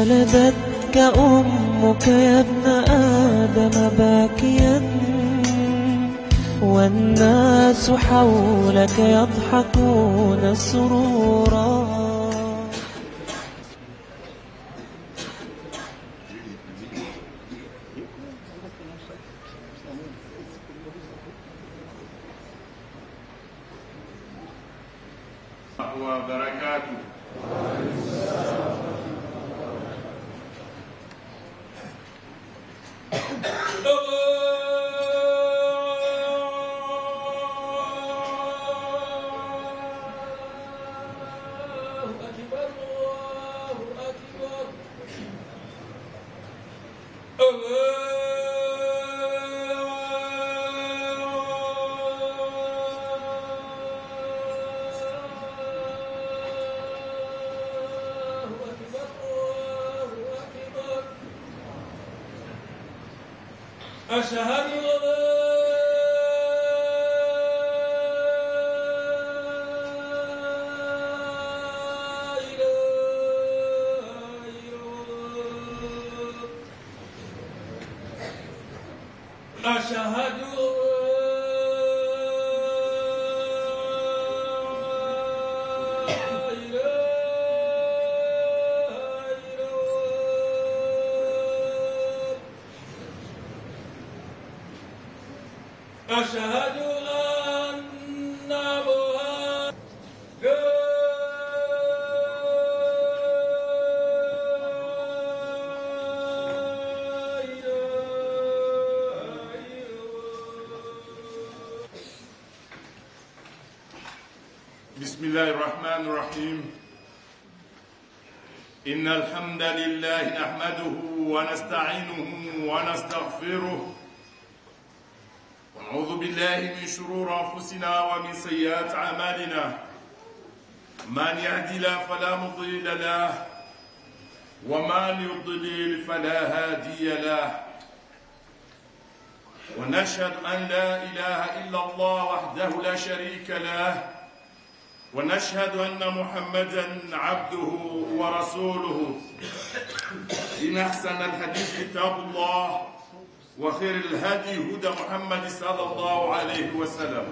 ولدتك أمك يا ابن آدم باكيا والناس حولك يضحكون سرورا وبركاته أشهد أن لا إله إلا الله أشهد أن لا إله إلا الله أشهد أن محمدا لا إله إلا الله بسم الله الرحمن الرحيم إن الحمد لله نحمده ونستعينه ونستغفره ونعوذ بالله من شرور أنفسنا ومن سيئات أعمالنا من يهدي الله فلا مضل له ومن يضلل فلا هادي له ونشهد أن لا إله إلا الله وحده لا شريك له ونشهد أن محمدا عبده ورسوله إن أحسن الحديث كتاب الله وخير الهدي هدى محمد صلى الله عليه وسلم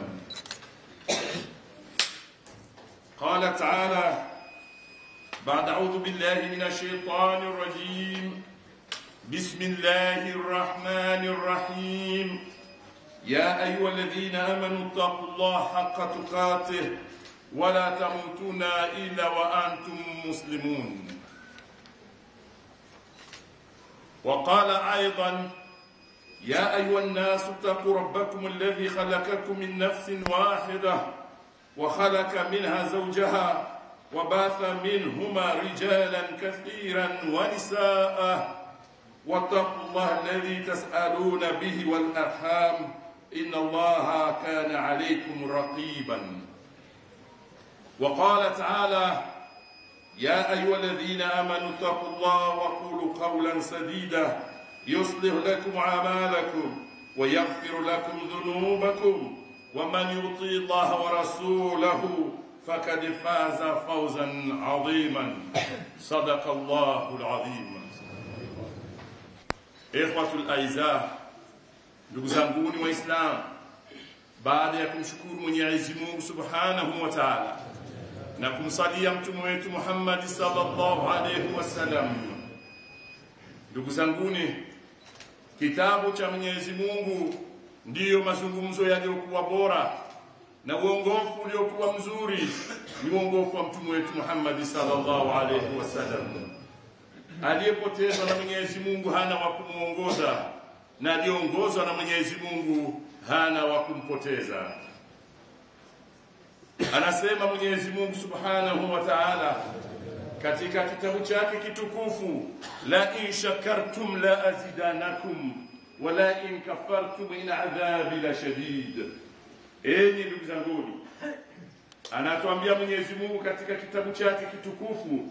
قال تعالى بعد أعوذ بالله من الشيطان الرجيم بسم الله الرحمن الرحيم يا أيها الذين آمنوا اتقوا الله حق تقاته ولا تموتون إلا وأنتم مسلمون وقال أيضا يا أيها الناس اتقوا ربكم الذي خلقكم من نفس واحدة وخلق منها زوجها وباث منهما رجالا كثيرا ونساء واتقوا الله الذي تسألون به والأرحام إن الله كان عليكم رقيبا وقال تعالى يا أيها الذين آمنوا اتقوا الله وقولوا قولا سديدا يصلح لكم أعمالكم ويغفر لكم ذنوبكم ومن يطيع الله ورسوله فقد فاز فوزا عظيما صدق الله العظيم إخوة الأعزاء ndugu zanguni waislamu baada ya kumshukuru mwenyezi mungu subhanahu wa taala na kumsalia mtume wetu muhammadi sallallahu alaihi wasallam ndugu zanguni kitabu cha mwenyezi mungu ndiyo mazungumzo yaliyokuwa bora na uongofu uliokuwa mzuri ni uongofu wa mtume wetu muhammadi sallallahu alaihi wasallam aliyepotezwa na mwenyezi mungu hana wa kumwongoza na aliyeongozwa na mwenyezi mungu hana wa kumpoteza anasema mwenyezi mungu subhanahu wa taala katika kitabu chake kitukufu la in shakartum la azidanakum wala in kafartum in adhabi la shadid enyi ndugu zanguni anatuambia mwenyezi mungu katika kitabu chake kitukufu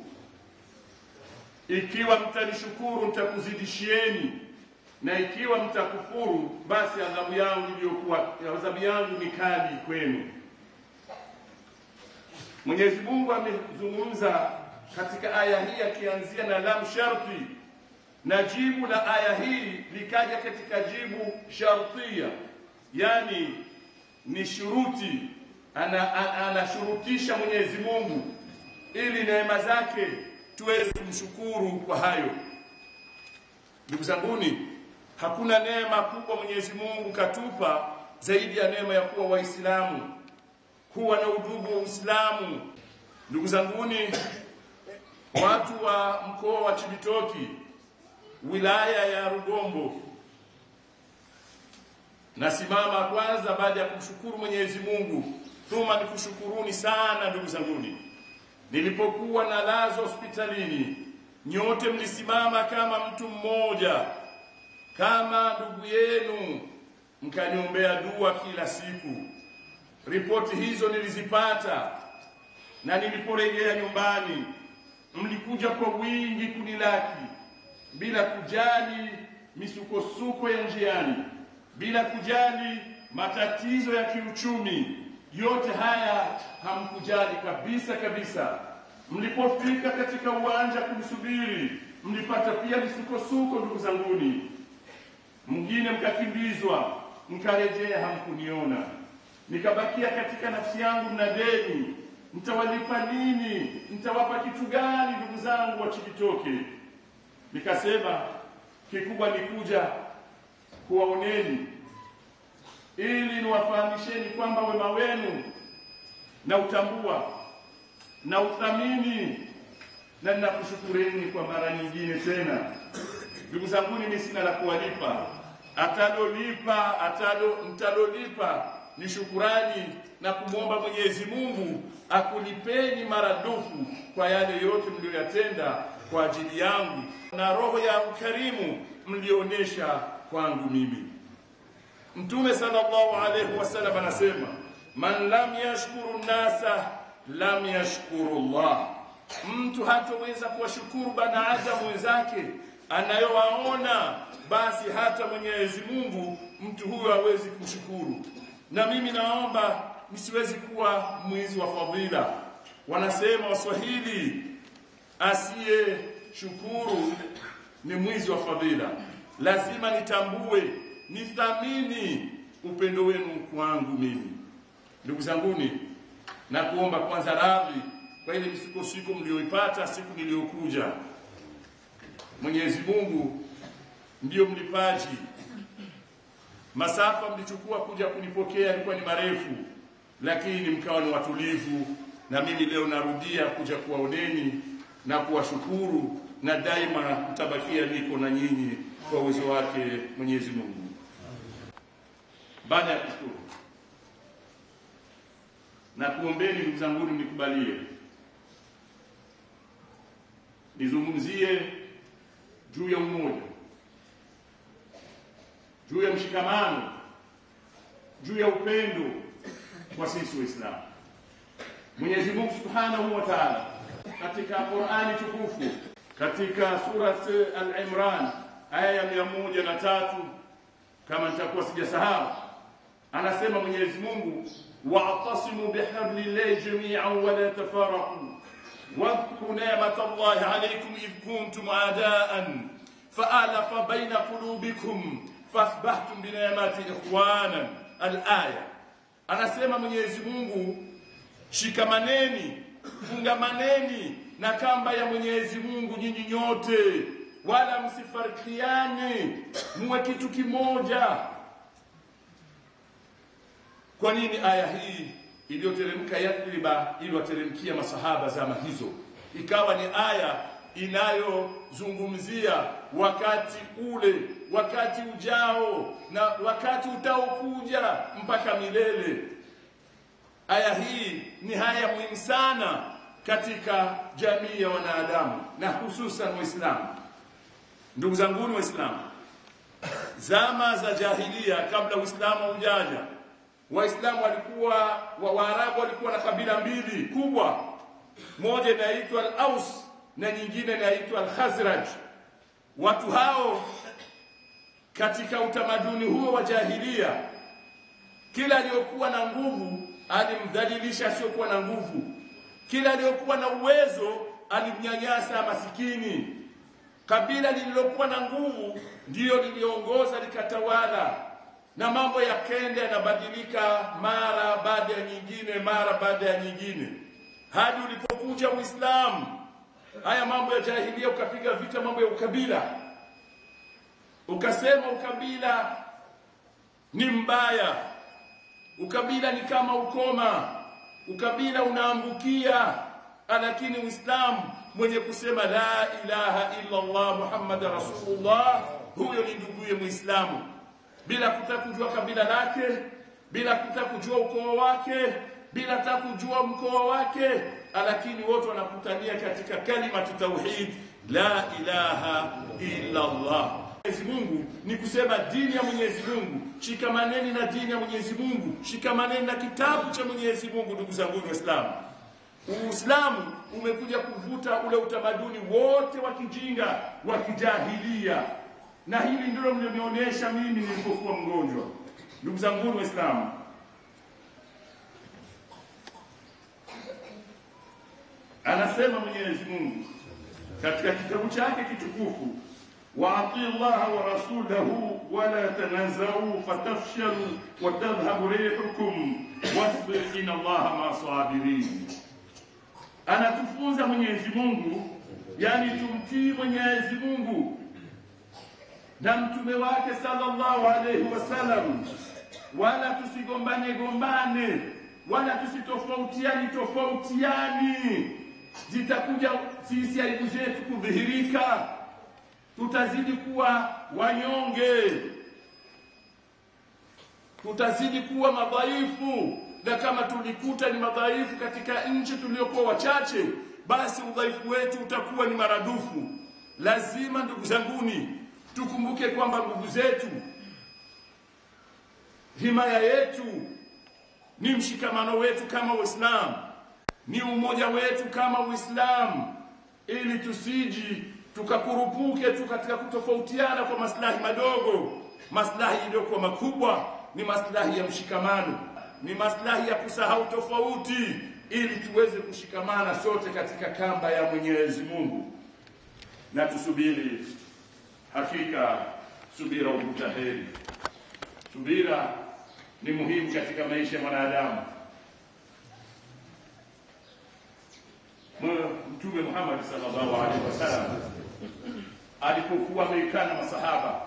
ikiwa mtanishukuru nitakuzidishieni na ikiwa mtakufuru basi adhabu yangu iliyokuwa adhabu yangu ni kali kwenu Mwenyezi Mungu amezungumza katika aya hii akianzia na lam sharti na jibu la aya hii likaja katika jibu shartia yani ni shuruti ana- ana- anashurutisha Mwenyezi Mungu ili neema zake tuweze kumshukuru kwa hayo. Ndugu zanguni, hakuna neema kubwa Mwenyezi Mungu katupa zaidi ya neema ya kuwa Waislamu, kuwa na udugu wa Uislamu. Ndugu zanguni, watu wa mkoa wa Chibitoki, wilaya ya Rugombo, nasimama kwanza baada ya kumshukuru Mwenyezi Mungu, thumma nikushukuruni sana ndugu zanguni. Nilipokuwa nalazwa hospitalini, nyote mlisimama kama mtu mmoja, kama ndugu yenu, mkaniombea dua kila siku. Ripoti hizo nilizipata, na niliporejea nyumbani, mlikuja kwa wingi kunilaki bila kujali misukosuko ya njiani, bila kujali matatizo ya kiuchumi. Yote haya hamkujali kabisa kabisa. Mlipofika katika uwanja kumsubiri, mlipata pia misukosuko, ndugu zanguni. Mwingine mkakimbizwa, mkarejea, hamkuniona. Nikabakia katika nafsi yangu na deni, mtawalipa nini? Mtawapa kitu gani, ndugu zangu wa Chibitoke? Nikasema kikubwa ni kuja kuwaoneni ili niwafahamisheni kwamba wema wenu na utambua na uthamini na ninakushukureni kwa mara nyingine tena. Ndugu zangu, mimi sina la kuwalipa, atalolipa atalo mtalolipa ni shukurani na kumwomba Mwenyezi Mungu akulipeni maradufu kwa yale yote mliyoyatenda kwa ajili yangu na roho ya ukarimu mlioonyesha kwangu mimi. Mtume sallallahu alaihi wasallam anasema, man lam yashkuru nnasa lam yashkuru Allah, mtu hataweza kuwashukuru banadamu wenzake anayowaona, basi hata Mwenyezi Mungu mtu huyo hawezi kumshukuru. Na mimi naomba nisiwezi kuwa mwizi wa fadhila. Wanasema Waswahili, asiye shukuru ni mwizi wa fadhila. Lazima nitambue, nithamini upendo wenu kwangu mimi. Ndugu zanguni, na kuomba kwanza radhi kwa ile misukosuko mlioipata siku niliyokuja. Mwenyezi Mungu ndiyo mlipaji. Masafa mlichukua kuja kunipokea yalikuwa ni marefu, lakini mkawa ni watulivu, na mimi leo narudia kuja kuwaoneni na kuwashukuru, na daima kutabakia niko na nyinyi kwa uwezo wake Mwenyezi Mungu. Baada ya kushukuru na kuombeni, ndugu zangu, mnikubalie nizungumzie juu ya umoja, juu ya mshikamano, juu ya upendo kwa sisi Waislamu. Mwenyezi Mungu Subhanahu wa Ta'ala katika Qur'ani tukufu katika surat Al-Imran aya ya mia moja na tatu kama nitakuwa sijasahau, anasema Mwenyezi Mungu, wa'tasimu bihablillahi jami'an wa la tafarraqu واذكروا نعمة الله عليكم إذ كنتم أعداء فألف بين قلوبكم فأصبحتم بنعمته إخوانا الآية anasema Mwenyezi Mungu shikamaneni fungamaneni na kamba ya Mwenyezi Mungu nyinyi nyote wala msifarikiane muwe kitu kimoja kwa nini aya hii iliyoteremka Yathriba iliwateremkia masahaba zama hizo, ikawa ni aya inayozungumzia wakati ule, wakati ujao na wakati utaokuja mpaka milele. Aya hii ni haya muhimu sana katika jamii ya wanadamu na hususan Waislamu. Ndugu zanguni Waislamu, zama za jahilia, kabla Uislamu haujaja Waislamu walikuwa wa Waarabu walikuwa na kabila mbili kubwa, moja inaitwa Al-Aus na nyingine inaitwa Al-Khazraj. Watu hao katika utamaduni huo wa jahilia, kila aliyokuwa na nguvu alimdhalilisha asiyokuwa na nguvu, kila aliyokuwa na uwezo alimnyanyasa masikini. Kabila lililokuwa na nguvu ndiyo liliongoza likatawala, na mambo yakenda yanabadilika mara baada ya nyingine, mara baada ya nyingine, hadi ulipokuja Uislamu. Haya mambo ya jahilia ukapiga vita mambo ya ukabila, ukasema ukabila ni mbaya, ukabila ni kama ukoma, ukabila unaambukia. Lakini Uislamu mwenye kusema la ilaha illa Allah Muhammad rasulullah, huyo ni nduguye Muislamu, bila kutaka kujua kabila lake, bila kutaka kujua ukoo wake, bila hata kujua mkoa wake, lakini wote wanakutania katika kalimatu tauhid, la ilaha illa Allah. Mwenyezi Mungu ni kusema dini ya Mwenyezi Mungu, shikamaneni na dini ya Mwenyezi Mungu, shikamaneni na kitabu cha Mwenyezi Mungu. Ndugu zangu Waislamu, Uislamu umekuja kuvuta ule utamaduni wote wa kijinga wa kijahilia, na hili ndilo mlionionyesha mimi nilipokuwa mgonjwa. Ndugu zangu Waislamu, anasema Mwenyezi Mungu katika kitabu chake kitukufu waatii llaha wa rasulahu wala tanazau fatafshalu watadhhabu rihukum wasbir inna allaha maa sabirin. Anatufunza Mwenyezi Mungu, yani tumtii Mwenyezi Mungu na mtume wake sallallahu alaihi wasallam, wala tusigombane gombane, wala tusitofautiani tofautiani. Zitakuja sisi aibu zetu kudhihirika tutazidi kuwa wanyonge, tutazidi kuwa madhaifu, na kama tulikuta ni madhaifu katika nchi tuliokuwa wachache, basi udhaifu wetu utakuwa ni maradufu. Lazima ndugu zanguni, tukumbuke kwamba nguvu zetu, himaya yetu ni mshikamano wetu kama Uislamu, ni umoja wetu kama Uislamu, ili tusiji tukakurupuke tu katika kutofautiana kwa maslahi madogo. Maslahi iliyokuwa makubwa ni maslahi ya mshikamano, ni maslahi ya kusahau tofauti, ili tuweze kushikamana sote katika kamba ya Mwenyezi Mungu, na tusubiri. Hakika subira huvuta heri. Subira ni muhimu katika maisha ya mwanadamu. Mtume Muhammad sallallahu alaihi wasallam alipokuwa amekaa na masahaba,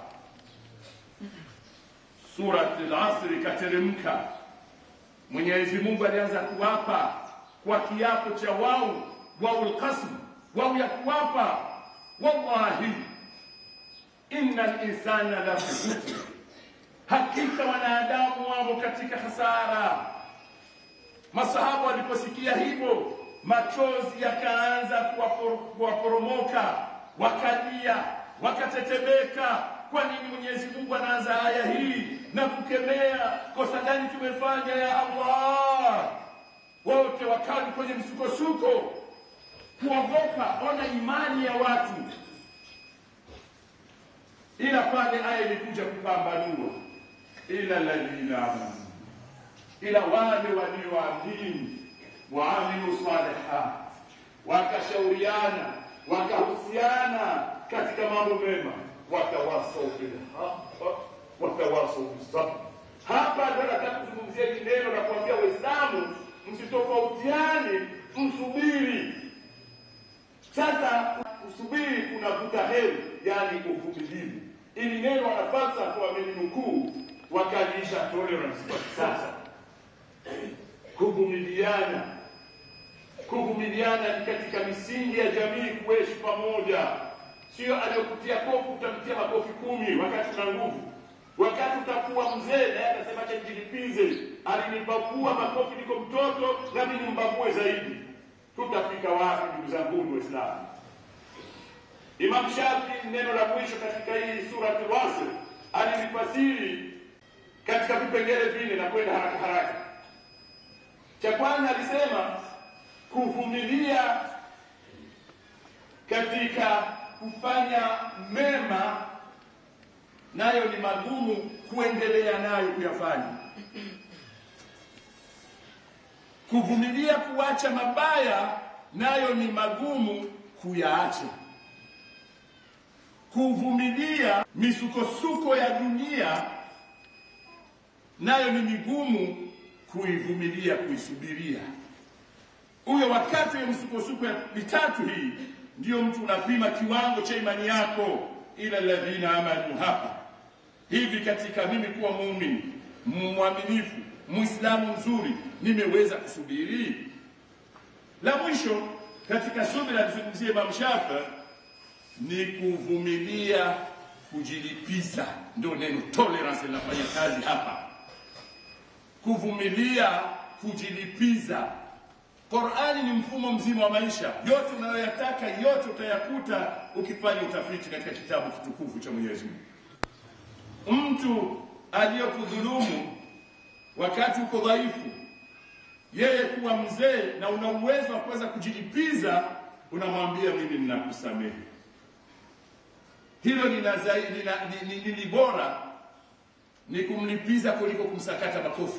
surat al-Asr ikateremka. Mwenyezi Mungu alianza kuwapa kwa kiapo cha wau waul qasm, wau ya kuwapa, wallahi innal insana la khusr, hakika wanadamu wamo katika hasara. Masahaba waliposikia hivyo machozi yakaanza kuwaporomoka, wakalia, wakatetemeka. Kwa nini Mwenyezi Mungu anaanza aya hii na kukemea? Kosa gani tumefanya ya Allah? Wote wakali kwenye msukosuko, kuogopa. Ona imani ya watu, ila pale aya ilikuja kupambanua, ila alladhina amanu, ila wale walioamini waamilu salihat, wakashauriana wakahusiana katika mambo mema, watawasau bilhaq watawasau bisabr. Hapa ndio nataka kuzungumzia hili neno la kuambia Waislamu msitofautiane, msubiri. Sasa usubiri kunavuta heri, yani uvumilivu. Ili neno wanafalsafa wameninukuu wakaliisha tolerance kwa kisasa kuvumiliana. Kuvumiliana ni katika misingi ya jamii kuishi pamoja, sio aliyokutia kofi utamtia makofi kumi wakati una nguvu. Wakati utakuwa mzee, naye atasema acha nijilipize, alinibabua makofi niko mtoto, nami nimbabue zaidi. Tutafika wapi, ndugu zangu Waislamu? Imam Shafi neno la mwisho katika hii suratul Wasr alilifasiri katika vipengele vine na kwenda haraka haraka. Cha kwanza alisema kuvumilia katika kufanya mema nayo ni magumu kuendelea nayo kuyafanya. Kuvumilia kuacha mabaya nayo ni magumu kuyaacha. Kuvumilia misukosuko ya dunia nayo ni migumu kuivumilia, kuisubiria. Huyo wakati wa msukosuko ya mitatu hii ndiyo mtu unapima kiwango cha imani yako, ila alladhina amanu hapa hivi katika mimi kuwa muumini mwaminifu muislamu mzuri nimeweza kusubiri la mwisho katika subira alizungumzia Imam Shafi ni kuvumilia kujilipiza ndio neno tolerance linafanya kazi hapa kuvumilia kujilipiza Qur'ani ni mfumo mzima wa maisha yote unayoyataka yote utayakuta ukifanya utafiti katika kitabu kitukufu cha Mwenyezi Mungu mtu aliyokudhulumu wakati uko dhaifu, yeye kuwa mzee na una uwezo wa kuweza kujilipiza, unamwambia mimi ninakusamehe. Hilo lina zaidi lina, ni, ni, ni bora ni kumlipiza kuliko kumsakata makofi.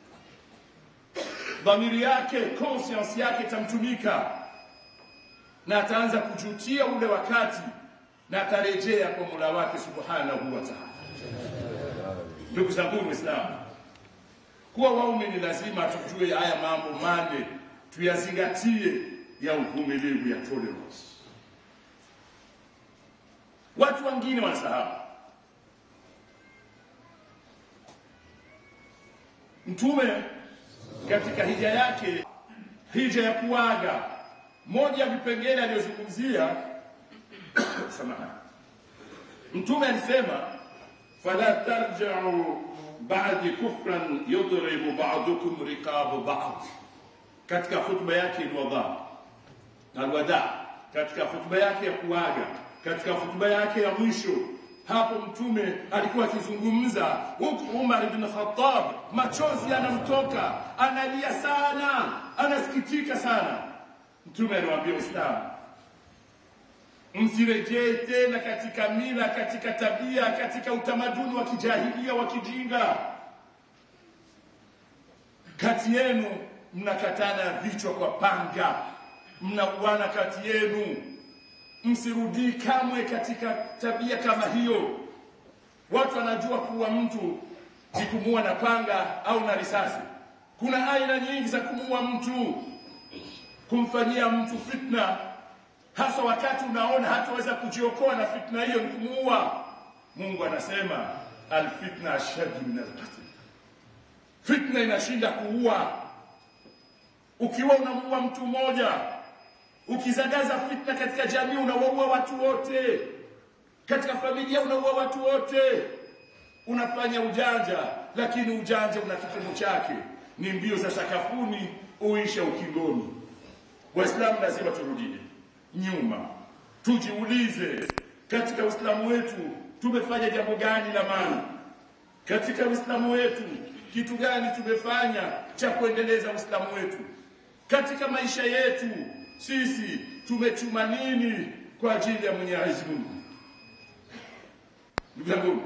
Dhamiri yake, conscience yake itamtumika na ataanza kujutia ule wakati na atarejea kwa Mola wake subhanahu wa ta'ala. Ndugu zangu Waislamu, kuwa waumini lazima tujue haya mambo mane, tuyazingatie ya uvumilivu, ya tolerance. Watu wengine wanasahau. Mtume katika hija yake, hija ya kuaga, moja ya vipengele aliyozungumzia samahani, Mtume alisema fala tarji'u ba'di kufran yudribu ba'dukum riqab ba'd, katika hutuba yake alwada alwada, katika hutuba yake ya kuaga, katika hutuba yake ya mwisho hapo mtume alikuwa akizungumza huku Umar ibn Khattab machozi yanamtoka, analia sana, anasikitika sana. Mtume aliwaambia Waislamu, msirejee tena katika mila, katika tabia, katika utamaduni wa kijahilia wa kijinga. Kati yenu mnakatana vichwa kwa panga, mnauana kati yenu. Msirudii kamwe katika tabia kama hiyo. Watu wanajua kuwa mtu ni kumuua na panga au na risasi. Kuna aina nyingi za kumuua mtu, kumfanyia mtu fitna hasa wakati unaona hataweza kujiokoa na fitna hiyo ni kumuua. Mungu anasema alfitna ashaddu min alqatl, fitna inashinda kuua. Ukiwa unamuua mtu mmoja, ukizagaza fitna katika jamii, unawaua watu wote, katika familia unaua watu wote. Unafanya ujanja, lakini ujanja una kipimo chake, ni mbio za sakafuni, uisha ukingoni. Waislamu lazima turudie nyuma, tujiulize katika Uislamu wetu tumefanya jambo gani la maana? Katika Uislamu wetu kitu gani tumefanya cha kuendeleza Uislamu wetu? Katika maisha yetu sisi tumechuma nini kwa ajili ya Mwenyezi Mungu? Ndugu zangu,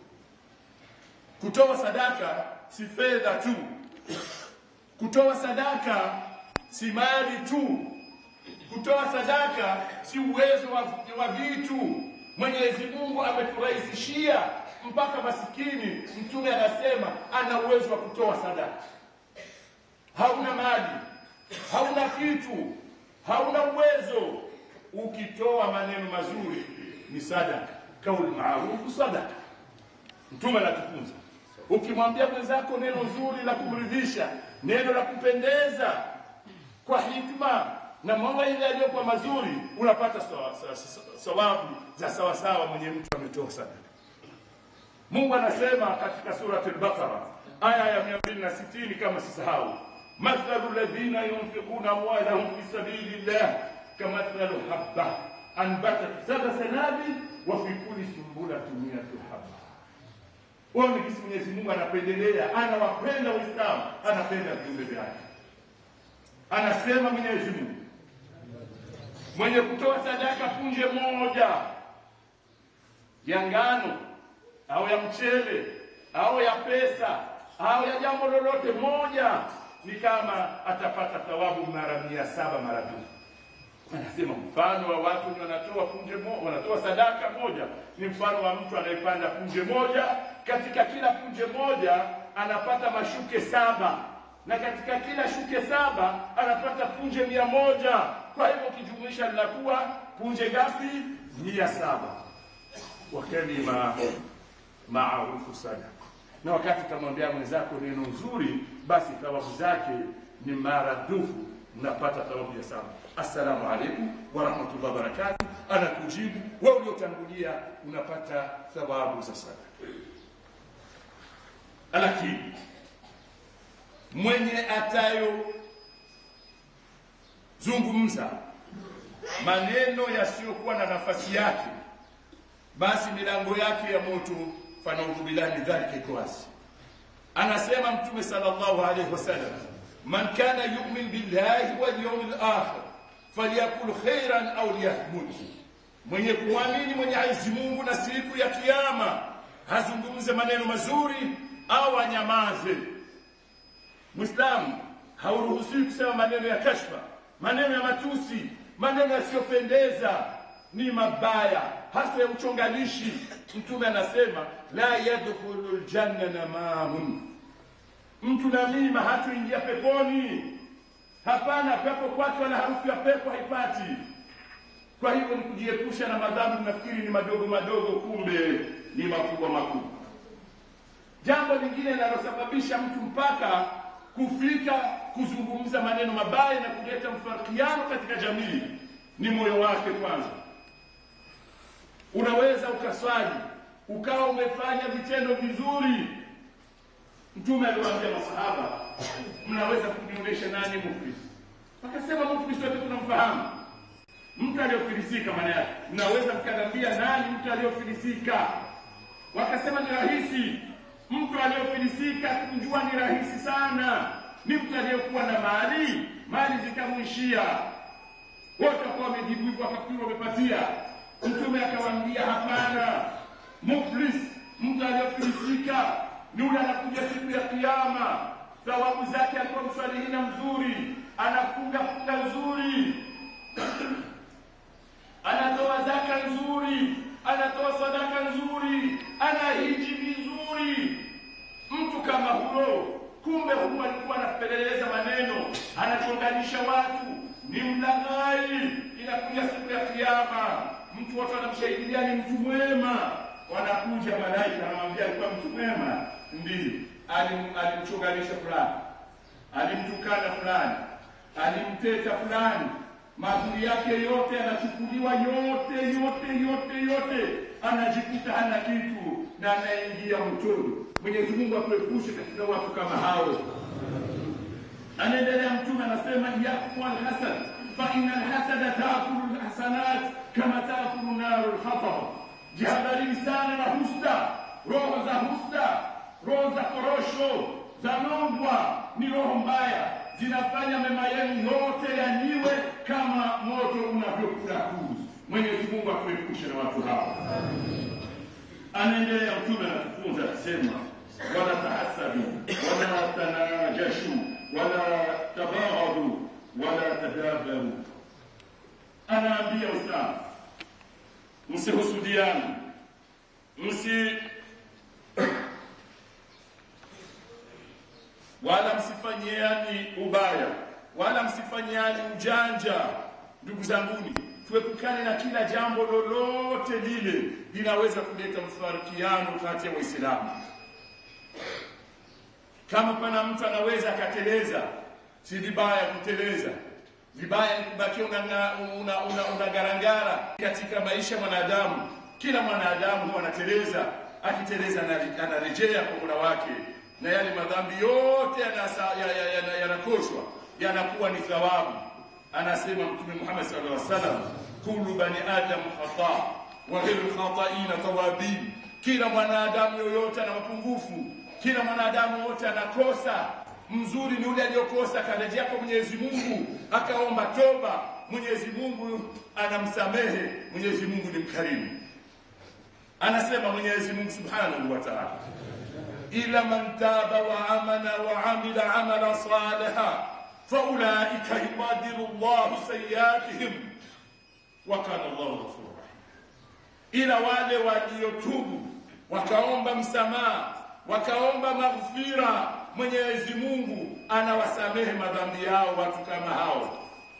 kutoa sadaka si fedha tu, kutoa sadaka si mali tu, kutoa sadaka si uwezo wa, wa vitu. Mwenyezi Mungu ameturahisishia mpaka masikini. Mtume anasema ana uwezo wa kutoa sadaka. Hauna mali, hauna kitu, hauna uwezo, ukitoa maneno mazuri ni sadaka. Kauli maarufu sadaka. Mtume anatufunza, ukimwambia mwenzako neno zuri la kumridhisha, neno la kupendeza kwa hikma na mambo ile yaliyokuwa mazuri unapata sawabu za sawa sawa mwenye mtu ametoa sadaka. Mungu anasema katika surati al-Baqara aya ya 260 kama sisahau, mathalu alladhina yunfiquna amwalahum fi sabilillah kamathalu habba anbatat sab'a sanabil wa fi kulli sumbulatin mi'atu habba. Wao ni kisi Mwenyezi Mungu anapendelea, anawapenda Waislamu, anapenda viumbe vyake. Anasema Mwenyezi Mungu mwenye kutoa sadaka punje moja ya ngano au ya mchele au ya pesa au ya jambo lolote moja, ni kama atapata thawabu mara mia saba mara mbili. anasema mfano wa watu wenye wanatoa punje mo, wanatoa sadaka moja ni mfano wa mtu anayepanda punje moja, katika kila punje moja anapata mashuke saba, na katika kila shuke saba anapata punje mia moja. Kwa hivyo ukijumuisha linakuwa punje ngapi? Mia saba. wa kalima maarufu sadaka. Na wakati utamwambia mwenzako neno nzuri, basi thawabu zake ni maradufu, mnapata thawabu ya saba. Assalamu alaikum warahmatullahi wabarakatuh. Anakujibu wewe uliotangulia, unapata thawabu za sadaka. Lakini mwenye atayo zungumza maneno yasiyokuwa na nafasi yake, basi milango yake ya moto fanaudhu billahi min dhalika iko wazi. Anasema Mtume sallallahu alaihi wasallam, man kana yu'min billahi wal yawmil akhir falyakul khairan au liyahmud, mwenye kuamini Mwenyezi Mungu na siku ya Kiyama hazungumze maneno mazuri au anyamaze. Muislamu hauruhusiwi kusema maneno ya kashfa, maneno ya matusi, maneno yasiyopendeza, ni mabaya, hasa ya uchonganishi. Mtume anasema la yadkhulu ljanna namamun, mtu namima hatuingia peponi. Hapana, pepo kwake wala harufu ya pepo haipati. Kwa hivyo ni kujiepusha na madhambi, nafikiri ni madogo madogo, kumbe ni makubwa makubwa. Jambo lingine linalosababisha mtu mpaka kufika kuzungumza maneno mabaya na kuleta mfarikiano katika jamii ni moyo wake kwanza. Unaweza ukaswali ukawa umefanya vitendo vizuri. Mtume aliwaambia masahaba, mnaweza kunionyesha nani muflis? Wakasema muflis wote tunamfahamu, mtu aliyofilisika. Maana yake mnaweza mkaniambia nani mtu aliyofilisika? Wakasema ni rahisi mtu aliyofilisika kumjua ni rahisi sana, ni mtu aliyekuwa na mali, mali zikamwishia. Wote wakawa wamejibu hivyo, wakafikiri wamepatia. Mtume akawaambia hapana, muflis, mtu aliyofilisika ni yule anakuja siku ya Kiyama, thawabu zake alikuwa mswalihina mzuri, anafunga funga nzuri anatoa zaka nzuri, anatoa sadaka nzuri, anahiji vizuri. Mtu kama huyo, kumbe huyu alikuwa anapeleleza maneno, anachonganisha watu, ni mlaghai. Inakuja siku ya Kiyama, mtu wote wanamshahidia ni mtu mwema, wanakuja malaika, anamwambia alikuwa mtu mwema, ndiyo alim- alimchonganisha fulani, alimtukana fulani, alimteta fulani mazuri yake yote anachukuliwa, yote yote yote yote, anajikuta hana kitu na anaingia motoni. Mwenyezi Mungu atuepushe katika watu kama hao. Anaendelea Mtume anasema, yaku alhasad fa inna alhasada taakulu lhasanat kama taakulu naru lhatab, jihadharini sana na husda, roho za husda, roho za korosho za nongwa, ni roho mbaya zinafanya mema yenu yote yaniwe kama moto unavyokula kuzi. Mwenyezi Mungu atuepushe na watu hao. Anaendelea Mtume anatufunza akisema, wala tahasadu wala tanajashu wala tabaghadu wala tadabaru. Anaambia Uislamu, msihusudiani, msi wala msifanyiani ubaya wala msifanyiani ujanja. Ndugu zanguni, tuepukane na kila jambo lolote lile linaweza kuleta mfarikiano kati ya Waislamu. Kama pana mtu anaweza akateleza, si vibaya kuteleza. Vibaya ni kubakia unagarangara una, una, una garangara katika maisha ya mwanadamu. Kila mwanadamu huwa anateleza, akiteleza anare- anarejea kwa Mola wake na yale madhambi yote yanasa- ya- ya- ya- yanakoshwa yanakuwa ni thawabu. Anasema Mtume Muhammad sallallahu alaihi wasallam, kullu bani adam khata wa ghairu khataina tawabin, kila mwanadamu yoyote ana mapungufu, kila mwanadamu yote anakosa. Mzuri ni yule aliyokosa akarejea kwa Mwenyezi Mungu akaomba toba, Mwenyezi Mungu anamsamehe. Mwenyezi Mungu ni mkarimu. Anasema Mwenyezi Mungu subhanahu wa ta'ala ila man taba wa amana wa amila amala saliha faulaika yubadilu llahu sayiatihim wa kana llahu ghafura rahim, ila wale waliotubu wakaomba msamaha wakaomba maghfira, Mwenyezi Mungu anawasamehe madhambi yao watu kama hao.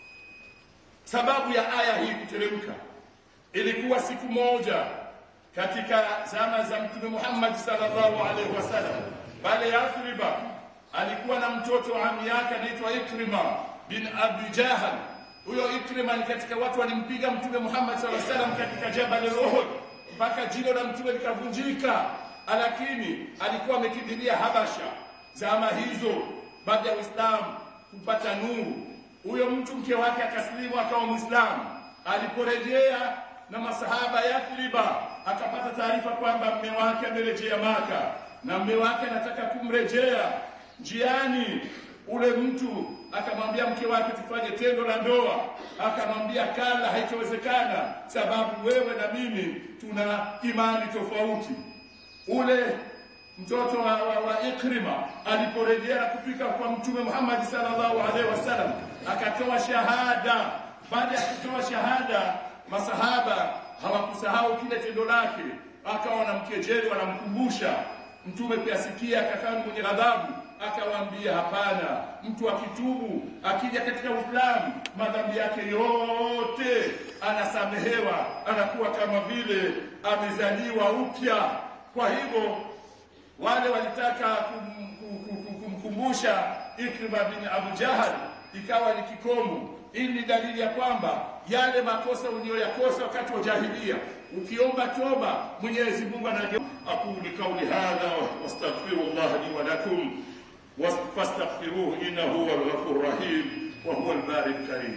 Sababu ya aya hii kuteremka ilikuwa siku moja katika zama za Mtume Muhammad sallallahu alaihi wasallam, pale Yathriba alikuwa na mtoto wa ami yake anaitwa Ikrima bin Abi Jahal. Huyo Ikrima ni katika watu walimpiga Mtume Muhammad sallallahu alaihi wasallam katika Jabal al-Uhud mpaka jino la Mtume likavunjika, lakini alikuwa amekimbilia Habasha zama hizo, baada ya Uislamu kupata nuru. Huyo mtu mke wake akasilimu akawa Mwislamu. Aliporejea na masahaba Yathriba, akapata taarifa kwamba mme wake amerejea Maka na mme wake anataka kumrejea. Njiani ule mtu akamwambia mke wake tufanye tendo la ndoa, akamwambia kala, haitowezekana sababu wewe na mimi tuna imani tofauti. Ule mtoto wa, wa, wa Ikrima aliporejea na kufika kwa Mtume Muhammad sallallahu alaihi wasallam akatoa shahada. Baada ya kutoa shahada, masahaba hawakusahau kile tendo lake, akawa wanamkejeli, wanamkumbusha. Mtume kuyasikia akakaa mwenye ghadhabu, akawaambia hapana, mtu akitubu akija katika Uislamu madhambi yake yote anasamehewa, anakuwa kama vile amezaliwa upya. Kwa hivyo wale walitaka kum, kum, kum, kumkumbusha Ikrima bin Abu Jahal, ikawa ni kikomo. Hii ni dalili ya kwamba yale makosa uliyoyakosa wakati wa jahilia, ukiomba toba, Mwenyezi Mungu anaje. aqulu qawli hadha wastaghfirullah li wa lakum fastaghfiruhu innahu huwal ghafurur rahim wa huwal baril karim.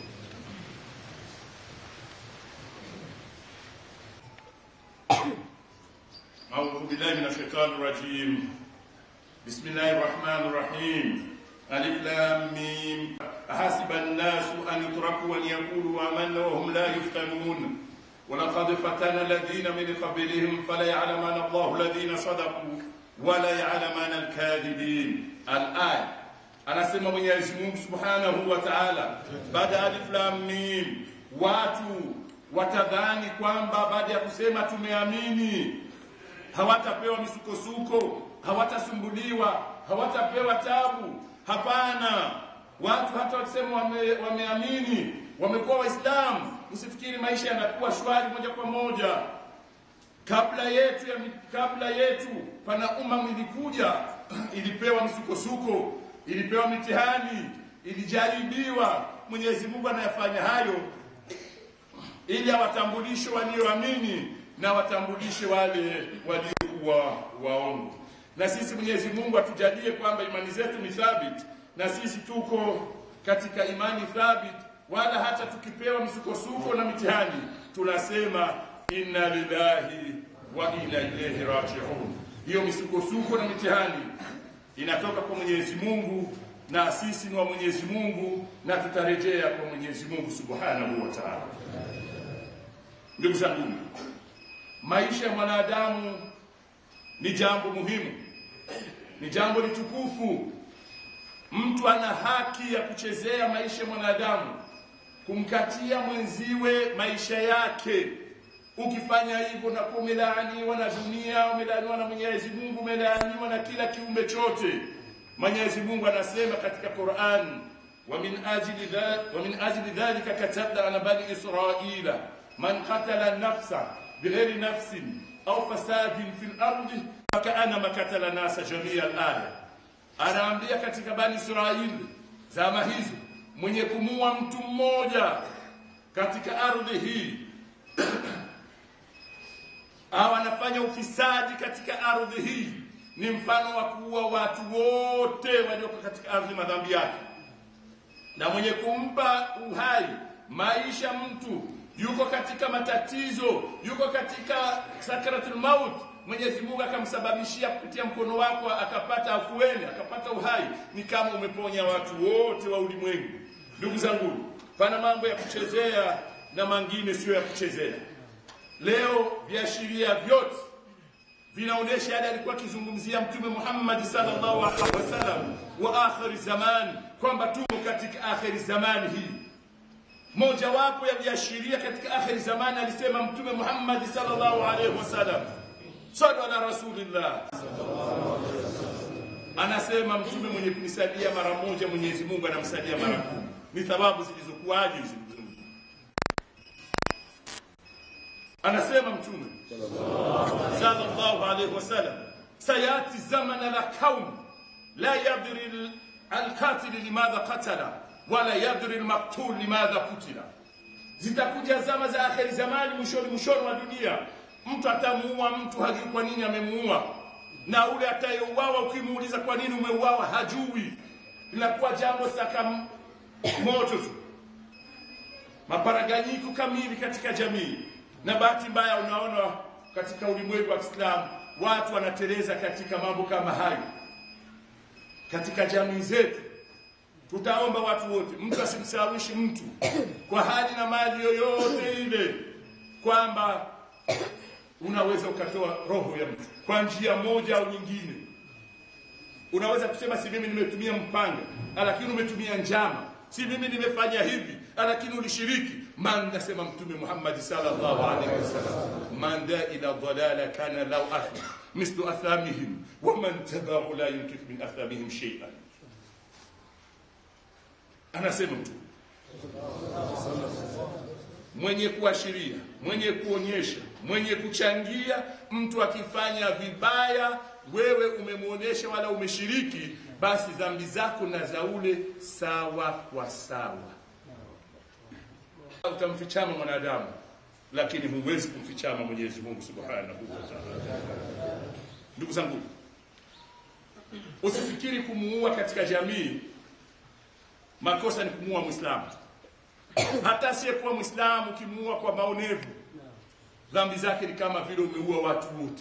أعوذ بالله من الشيطان الرجيم بسم الله الرحمن الرحيم ألف لام ميم أحسب الناس أن يتركوا أن يقولوا آمنا وهم لا يفتنون ولقد فتن الذين من قبلهم فليعلمن الله الذين صدقوا ولا يعلمن الكاذبين الآية anasema Mwenyezi Mungu Subhanahu wa Ta'ala, baada ya alif lam mim, watu watadhani kwamba baada ya kusema tumeamini hawatapewa misukosuko, hawatasumbuliwa, hawatapewa tabu. Hapana, watu hata wakisema wame, wameamini wamekuwa Waislamu, msifikiri maisha yanakuwa shwari moja kwa moja. Kabla yetu ya, kabla yetu pana umma ilikuja, ilipewa misukosuko, ilipewa mitihani, ilijaribiwa. Mwenyezi Mungu anayafanya hayo ili awatambulishe walioamini na watambulishe wale waliokuwa waongo. Na sisi Mwenyezi Mungu atujalie kwamba imani zetu ni thabiti, na sisi tuko katika imani thabiti, wala hata tukipewa msukosuko na mitihani tunasema inna lillahi wa inna ilaihi rajiun. Hiyo misukosuko na mitihani inatoka kwa Mwenyezi Mungu na sisi ni wa Mwenyezi Mungu na tutarejea kwa Mwenyezi Mungu Subhanahu wa Ta'ala. Ndugu zangu, maisha ya mwanadamu ni jambo muhimu, ni jambo litukufu. Mtu ana haki ya kuchezea maisha ya mwanadamu, kumkatia mwenziwe maisha yake. Ukifanya hivyo na umelaaniwa na dunia, umelaaniwa na Mwenyezi Mungu, umelaaniwa na kila kiumbe chote. Mwenyezi Mungu anasema katika Qur'an, wa min ajli dhalika wa min ajli dhalika katabna ala bani israila man qatala nafsa bighairi nafsin au fasadin fil ardi fakaannama katala nasa jamia al-aya. Anaambia katika bani Israili zama hizo, mwenye kumua mtu mmoja katika ardhi hii au anafanya ufisadi katika ardhi hii ni mfano wa kuua watu wote walioko katika ardhi madhambi yake. Na mwenye kumpa uhai maisha mtu yuko katika matatizo, yuko katika sakaratul maut, Mwenyezi Mungu akamsababishia kupitia mkono wako akapata afueni, akapata uhai, ni kama umeponya watu wote wa ulimwengu. Ndugu zangu, pana mambo ya kuchezea na mangine sio ya kuchezea. Leo viashiria vyote vinaonyesha yale alikuwa akizungumzia Mtume Muhammad sallallahu alaihi wasallam wa akhir zaman, kwamba tumo katika akhiri zamani hii mojawapo ya viashiria katika akhiri zamani alisema mtume Muhammad sallallahu alaihi wasallam sallu ala rasulillah anasema mtume mwenye kunisalia mara moja Mwenyezi Mungu anamsalia mara kumi ni thawabu zilizokuwaje hizi ndugu zangu? anasema mtume sallallahu alaihi wasallam sayati zamana la kaum la yadri al- alqatil limadha qatala wala yadri almaqtul limadha kutila zitakuja zama za akhiri zamani mwishoni mwishoni wa dunia mtu atamuua mtu hajui kwa nini amemuua na ule atayeuawa ukimuuliza kwa nini umeuawa hajui linakuwa jambo saka moto tu maparaganyiko kamili katika jamii na bahati mbaya unaona katika ulimwengu wa Kiislamu watu wanateleza katika mambo kama hayo katika jamii zetu tutaomba watu wote mtu asimsawishi mtu kwa hali na mali yoyote ile kwamba unaweza ukatoa roho ya mtu kwa njia moja au nyingine unaweza kusema si mimi nimetumia mpanga lakini umetumia njama si mimi nimefanya hivi lakini ulishiriki man nasema mtume Muhammad sallallahu alaihi wasallam man da ila dhalala kana law athma mislu athamihim wa man tabahu la yunkif min athamihim shay'an anasema mtume mwenye kuashiria mwenye kuonyesha mwenye kuchangia mtu akifanya vibaya wewe umemwonyesha wala umeshiriki basi dhambi zako na za ule sawa kwa sawa utamfichama mwanadamu lakini huwezi kumfichama mwenyezi mungu subhanahu wa taala ndugu zangu usifikiri kumuua katika jamii makosa ni kumuua mwislamu hata asiyekuwa mwislamu ukimuua kwa maonevu dhambi zake ni kama vile umeua watu wote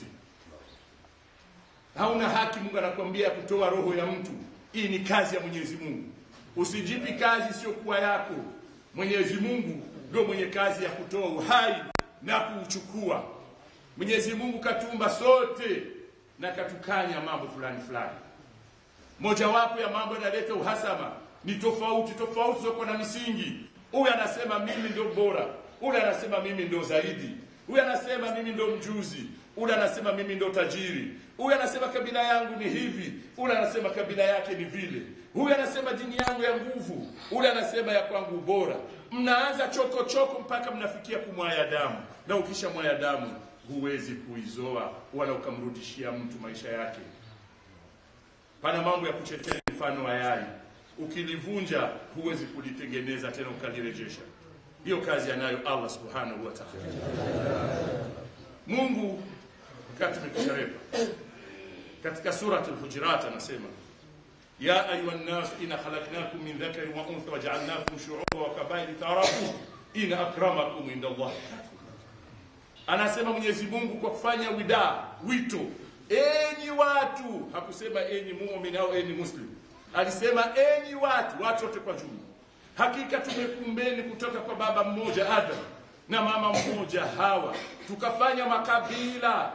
hauna haki mungu anakuambia kutoa roho ya mtu hii ni kazi ya mwenyezi mungu usijipi kazi isiyokuwa yako mwenyezi mungu ndio mwenye kazi ya kutoa uhai na kuuchukua mwenyezi mungu katuumba sote na katukanya mambo fulani fulani mojawapo ya mambo yanaleta uhasama ni tofauti tofauti zokuwa na misingi huyu anasema mimi ndio bora ule anasema mimi ndio zaidi huyu anasema mimi ndio mjuzi ule anasema mimi ndio tajiri huyu anasema kabila yangu ni hivi ule anasema kabila yake ni vile huyu anasema dini yangu ya nguvu ule anasema ya kwangu bora mnaanza choko choko mpaka mnafikia kumwaya damu na ukisha mwaya damu huwezi kuizoa wala ukamrudishia mtu maisha yake pana mambo ya kuchetea mfano wa yai ukilivunja huwezi kulitengeneza tena ukalirejesha hiyo kazi anayo allah subhanahu wa taala mungu wakati umekusharepa katika surat lhujurat anasema ya ayuha nnas ina khalaknakum min dhakarin wa untha wajaalnakum shuuba wa kabaili taarafu ina akramakum inda llahi anasema mwenyezi mungu kwa kufanya widaa wito enyi watu hakusema enyi mumin au enyi muslim alisema enyi watu watu wote kwa jumla hakika tumekumbeni kutoka kwa baba mmoja adam na mama mmoja hawa tukafanya makabila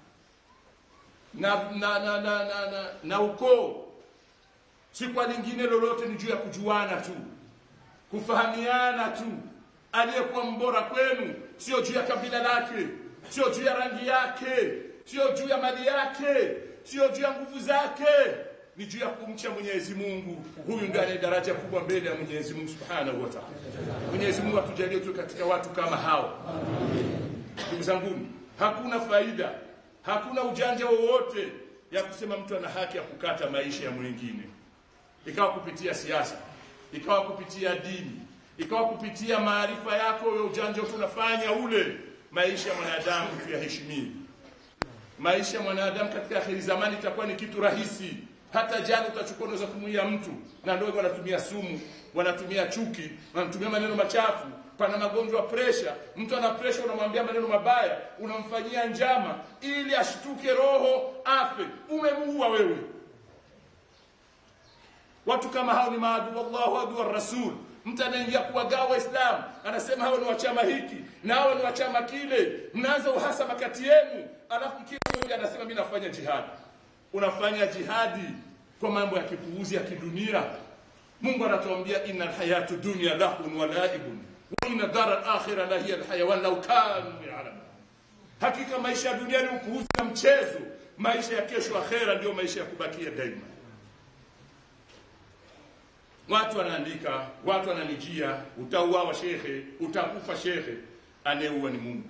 na na na na, na, na, na ukoo si kwa lingine lolote ni juu ya kujuana tu kufahamiana tu aliyekuwa mbora kwenu sio juu ya kabila lake sio juu ya rangi yake sio juu ya mali yake sio juu ya nguvu zake ni juu ya kumcha Mwenyezi Mungu. Huyu ndiye ana daraja kubwa mbele ya Mwenyezi Mungu Subhanahu wa Ta'ala. Mwenyezi Mungu atujalie tu katika watu kama hao. Ndugu zangu, hakuna faida, hakuna ujanja wowote ya kusema mtu ana haki ya kukata maisha ya mwingine, ikawa kupitia siasa, ikawa kupitia dini, ikawa kupitia maarifa yako ya ujanja tunafanya ule. Maisha ya mwanadamu tuyaheshimie. Maisha ya mwanadamu katika akhiri zamani itakuwa ni kitu rahisi hata jana utachukua unaweza kumuia mtu na ndio wanatumia sumu wanatumia chuki wanatumia maneno machafu pana magonjwa ya presha mtu ana presha unamwambia maneno mabaya unamfanyia njama ili ashtuke roho afe umemuua wewe watu kama hao ni maadui wallahu adu wa rasul mtu anaingia kuwagawa waislamu anasema hao ni wa chama hiki na hao ni wa chama kile mnaanza uhasama kati yenu alafu kila mmoja anasema mimi nafanya jihadi unafanya jihadi kwa mambo ya kipuuzi ya kidunia mungu anatuambia inna alhayatu dunya lahun wa laibun wa inna dara alakhira la hiya alhayawan law kanu yalamun hakika maisha ya dunia ni upuuzi na mchezo maisha ya kesho akhera ndio maisha ya kubakia daima watu wanaandika watu wananijia utauawa shekhe utakufa shekhe anayeua ni mungu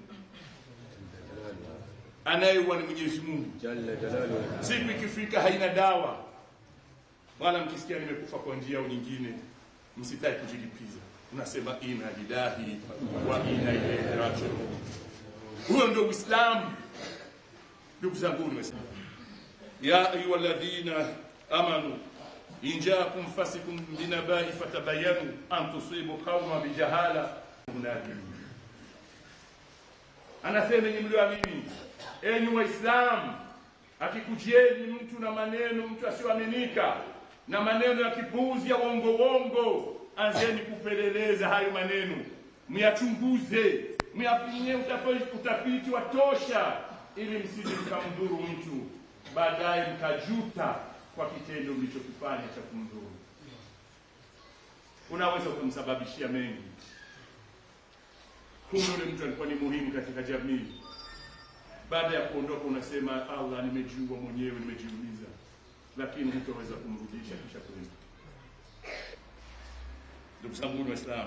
anayeua ni mwenyezi mungu siku ikifika haina dawa wala mkisikia nimekufa kwa njia au nyingine msitaki kujilipiza unasema ina lillahi wa ina ilaihi rajiun huyo ndio uislamu ndugu zangu waislamu ya ayuha alladhina amanu in jaakum fasikum binabai fatabayanu an tusibu qauma bijahala munadirin anasema enyi mlioamini enyi waislamu akikujieni mtu na maneno mtu asiyoaminika na maneno ya kipuuzi ya wongo wongo anzeni kupeleleza hayo maneno myachunguze myafanyie utafiti, utafiti wa tosha ili msije mkamdhuru mtu baadaye mkajuta kwa kitendo mlichokifanya cha kumdhuru unaweza ukamsababishia mengi kumbe yule mtu alikuwa ni muhimu katika jamii baada ya kuondoka unasema allah nimejiua mwenyewe nimejiuliza lakini hutaweza kumrudisha kisha kwenda ndugu zangu waislamu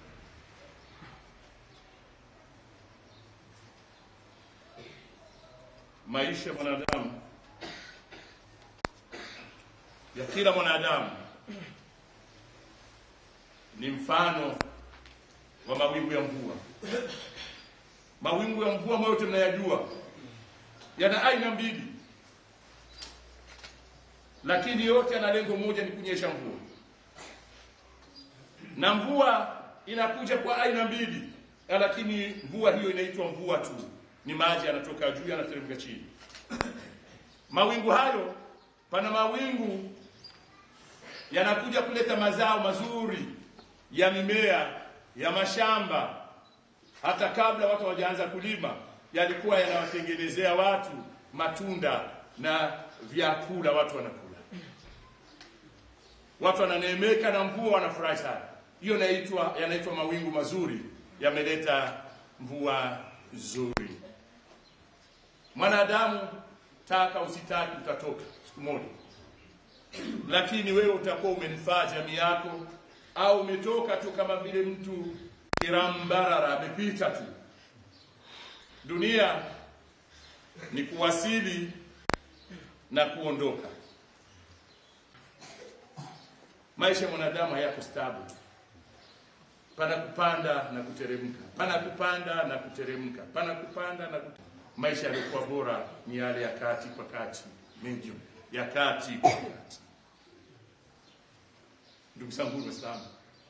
maisha ya mwanadamu ya kila mwanadamu ni mfano wa mawingu ya mvua mawingu ya mvua ambayo yote mnayajua yana aina mbili lakini yote yana lengo moja ni kunyesha mvua na mvua inakuja kwa aina mbili lakini mvua hiyo inaitwa mvua tu ni maji yanatoka juu yanateremka chini mawingu hayo pana mawingu yanakuja kuleta mazao mazuri ya mimea ya mashamba hata kabla watu hawajaanza kulima yalikuwa yanawatengenezea watu matunda na vyakula watu wanakula watu wananeemeka na mvua wanafurahi sana hiyo naitwa yanaitwa mawingu mazuri yameleta mvua nzuri mwanadamu taka usitaki utatoka siku moja lakini wewe utakuwa umenifaa jamii yako au umetoka tu kama vile mtu kirambarara amepita tu dunia ni kuwasili na kuondoka maisha ya mwanadamu hayako stable pana kupanda na kuteremka pana kupanda na kuteremka pana kupanda na kuteremka. maisha yaliokuwa bora ni yale ya kati kwa kati medium ya kati kwa kati ndugu zangu waislamu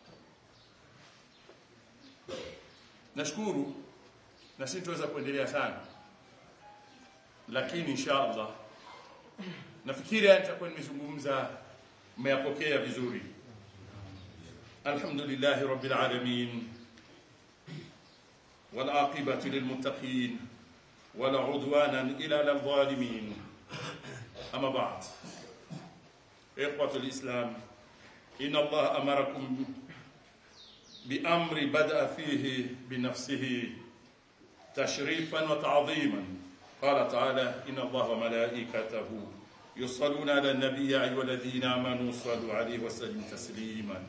nashukuru na si tuweza kuendelea sana lakini insha allah nafikiri haya nitakuwa nimezungumza mmeyapokea vizuri alhamdulillahi rabbil alamin والعاقبة للمتقين ولا عدوانا إلا للظالمين أما بعد إخوة الإسلام إن الله أمركم بأمر بدأ فيه بنفسه تشريفا وتعظيما قال تعالى إن الله وملائكته يصلون على النبي يا أيها الذين آمنوا صلوا عليه وسلموا تسليما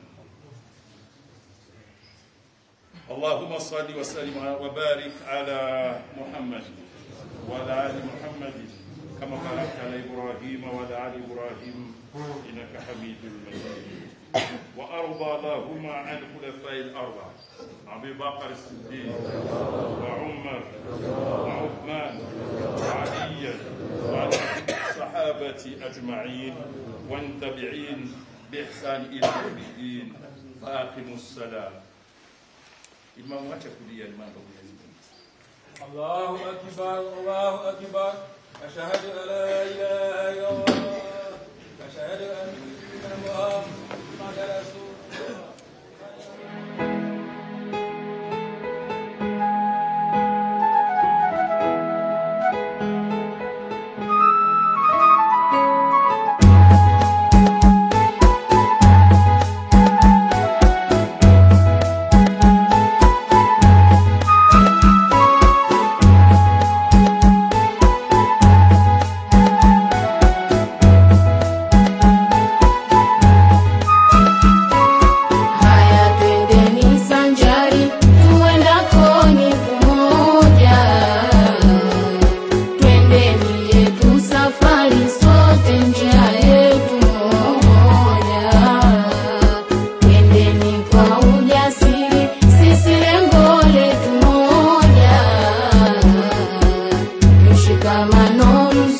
اللهم صل وسلم وبارك على محمد وعلى آل محمد كما باركت على إبراهيم وعلى آل إبراهيم إنك حميد مجيد وأرضى اللهم عن الخلفاء الأربعة أبي بكر الصديق وعمر وعثمان وعليا وعلى الصحابة أجمعين والتابعين بإحسان إلى يوم الدين فأقموا الصلاة إمام wacha kulia imam babu yazidi الله أكبر الله أكبر أشهد أن لا إله إلا الله أشهد أن محمد رسول الله mshikamano